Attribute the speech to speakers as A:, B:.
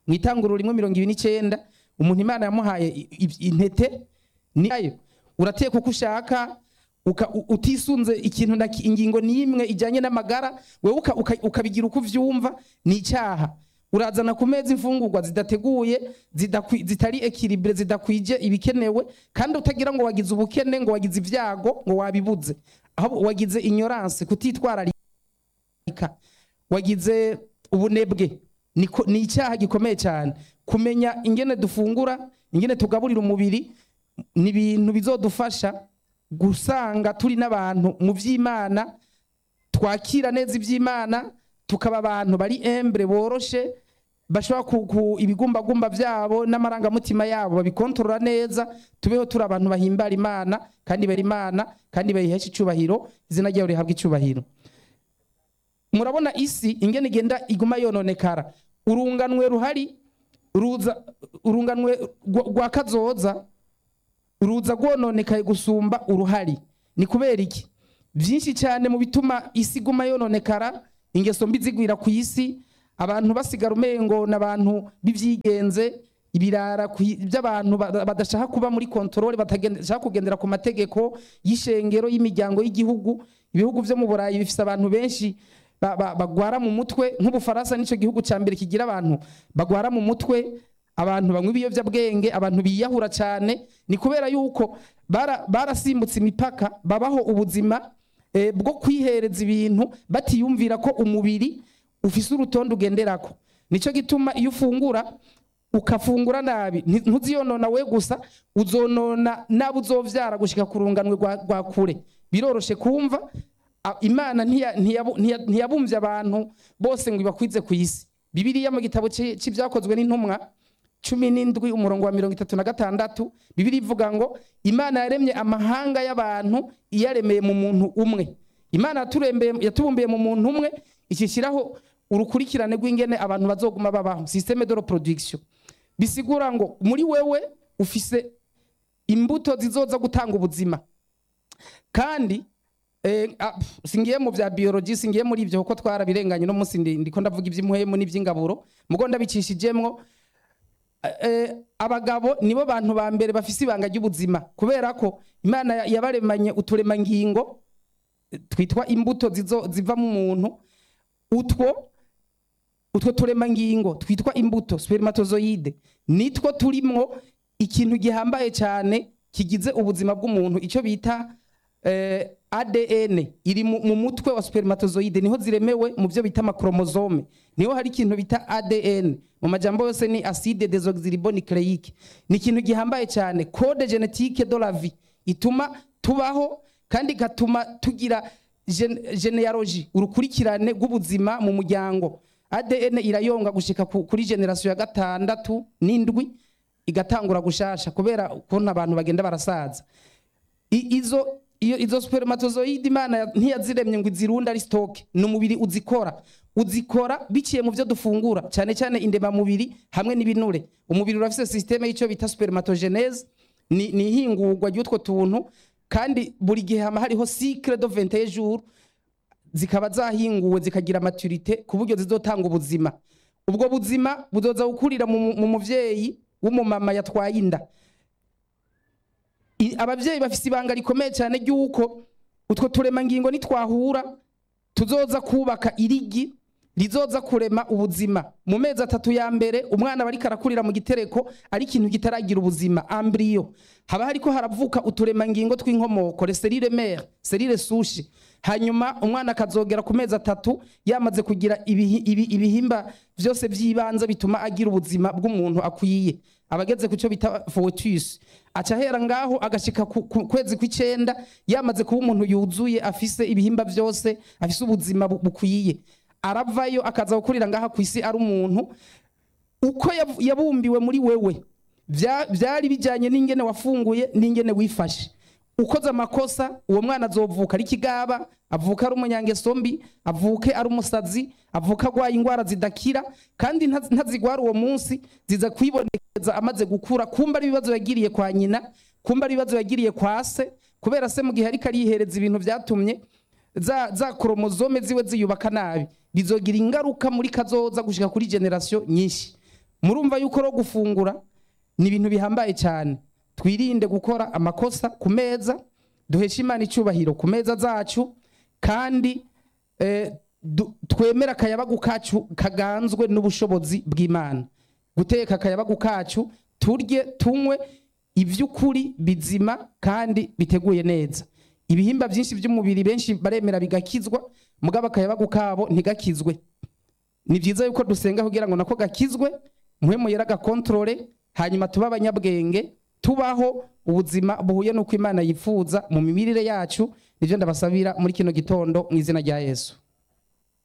A: mu itanguriro rimwe mirongo ibiri n'icyenda umuntu imana yamuhaye i- i- intete niyo urateka uko ushaka uka- u- utisunze ikintu na ki- ingingo n'imwe ijyanye n'amagara wewe uka- uka- ukabigira uko uvyumva ni icyaha urazana ku meza imfungurwa zidateguye zidakwi- zitari ekiribure zidakwije ibikenewe kandi utagira ngo wagize ubukene ngo wagize ibyago ngo wabibuze ahubwo wagize ignorance kutitwararika wagize ubunebwe Niko- ni icyaha gikomeye cyane kumenya ingene dufungura ingene tugaburira umubiri ni ibintu bizodufasha gusanga turi n'abantu mu by'imana twakira neza iby'imana tukaba abantu bari embure boroshe bashobora ku, ku ibigumbagumba byabo n'amarangamutima yabo babikontorora neza tubeho turi abantu bahimbara imana kandi bera imana kandi bayihesha icyubahiro izina ryayo rihabwa icyubahiro murabona isi ingene igenda iguma yononekara urunganwe ruhari ruza urunganwe rwa rwa kazoza ruza rwononekaye gusumba uruhari ni kubera iki byinshi cyane mu bituma isi iguma yononekara ingeso mbi zigwira ku isi abantu basigara umengo n'abantu b'ibyigenze ibirara ku- by'abantu ba- badashaka kuba muri kontorore badashaka kugendera ku mategeko y'ishengero y'imiryango y'igihugu ibihugu byo mu burayi bifite abantu benshi ba- ba- bagwara mu mutwe nk'ubufaransa nicyo gihugu cya mbere kigira abantu bagwara mu mutwe abantu banywa ibiyobyabwenge abantu biyahura cyane ni kubera yuko bara- barasimbutse imipaka babaho ubuzima eh, bwo kwihereza ibintu batiyumvira ko umubiri ufise urutonde ugenderako nicyo gituma iyo ufungura ukafungura nabi nti- ntuziyonona we gusa uzonona nabo uzovyara gushika ku runganwe rwa rwa kure biroroshe kumva a- imana ntiya- ntiyabu- ntiya- ntiyabumvye abantu bose ngo ibakwize ku isi bibiliya mu gitabo ci- c'ivyakozwe n'intumwa cumi n'indwi umurongo wa mirongo itatu na gatandatu bibiri ivuga ngo imana yaremye amahanga y'abantu iyaremeye mu muntu umwe imana yaturembeye yatubumbiye mu muntu umwe ishyishyiraho urukurikirane rw'ingene abantu bazoguma babaho systeme de reproduction bisigura ngo muri wewe ufise imbuto zizoza gutanga ubuzima kandi eh, ah, pf, singiye mu bya biology singiye muri ibyo kuko twarabirenganye no munsi ndi- ndiko ndavuga iby'impuhemu n'iby'ingaburo mugo ndabicishijemwo eh, abagabo nibo bantu ba mbere bafise ibanga ry'ubuzima kubera ko imana ya- yabaremanye uturemangingo eh, twitwa imbuto zizo- ziva mu muntu utwo utwo turemangingo twitwa imbuto spermatozoide nitwo turimwo ikintu gihambaye cyane kigize ubuzima bw'umuntu icyo bita eh, ADN iri mu mu mutwe wa spermatozoide niho ziremewe mu byo bita amakromozome niho hari ikintu bita ADN mu majambo yose ni acide desoxyribonucleique ni ikintu gihambaye cyane code genetique de la vie ituma tubaho kandi igatuma tugira gen- genealogy urukurikirane rw'ubuzima mu muryango ADN irayonga gushika ku- kuri generation ya gatandatu n'indwi igatangura gushasha kubera ukuntu abantu bagenda barasaza I- izo iyo izo spermatozoide imana ya- ntiyaziremye ngo izirunde ari stock ni umubiri uzikora uzikora biciye mu byo dufungura cyane cyane indemamubiri hamwe n'ibinure umubiri urafise systeme y'icyo bita spermatogenese ni ni ihingurwa ry'utwo tuntu kandi buri gihe hama hariho cycle de 21 jours zikaba zahinguwe zikagira maturite ku buryo zizotanga ubuzima ubwo buzima buzoza gukurira mu mu muvyeyi w'umumama yatwaye inda I- abavyeyi bafise ibanga rikomeye cyane ry'uko utwo turemangingo nitwahura tuzoza kubaka irigi rizoza kurema ubuzima mu mezi atatu ya mbere umwana bariko arakurira mu gitereko ari ikintu kitaragira ubuzima embryo haba hariko haravuka uturemangingo tw'inkomoko le selile mère selile souche hanyuma umwana akazogera ku mezi atatu yamaze kugira ibihi- ibi- ibihimba vyose vy'ibanze bituma agira ubuzima bw'umuntu akwiye abageze ku cyo bita foetus aca ahera ngaho agashika ku ku kwezi kw'icenda yamaze kuba umuntu yuzuye afise ibihimba vyose afise ubuzima bu- bukwiye aravayo akaza gukurira ngaha ku isi ari umuntu uko yav- yabumbiwe muri wewe vya- vyari bijanye n'ingene wafunguye n'ingene wifashe ukoze amakosa uwo mwana azovuka ari ikigaba avuka ari umunyangeso mbi avuke ari umusazi avuka agwaye indwara zidakira kandi nta- ntazigwara uwo munsi ziza kwibonekeza amaze gukura kumba ari ibibazo yagiriye kwa nyina kumba ari ibibazo yagiriye kwa se kubera se mu gihe ariko arihereza ibintu vyatumye za, za kromozome ziwe ziyubaka nabi bizogira ingaruka muri kazoza gushika kuri generation nyinshi murumva yuko ro gufungura ni ibintu bihambaye cyane twirinde gukora amakosa ku meza duheshe imana icyubahiro ku meza zacu kandi eh, du- twemere akayabagu kacu kaganzwe n'ubushobozi bw'imana guteka akayabagu kacu turye tunywe iby'ukuri bizima kandi biteguye neza ibihimba byinshi by'umubiri benshi baremera bigakizwa mugabo akayabagu kabo ntigakizwe ni byiza yuko dusenga kugira ngo nako gakizwe muhemu yera gakontorore hanyuma tube abanyabwenge tubaho ubuzima buhuye n'uko imana yifuza mu mimirire yacu nibyo ndabasabira muri kino gitondo mu izina rya yesu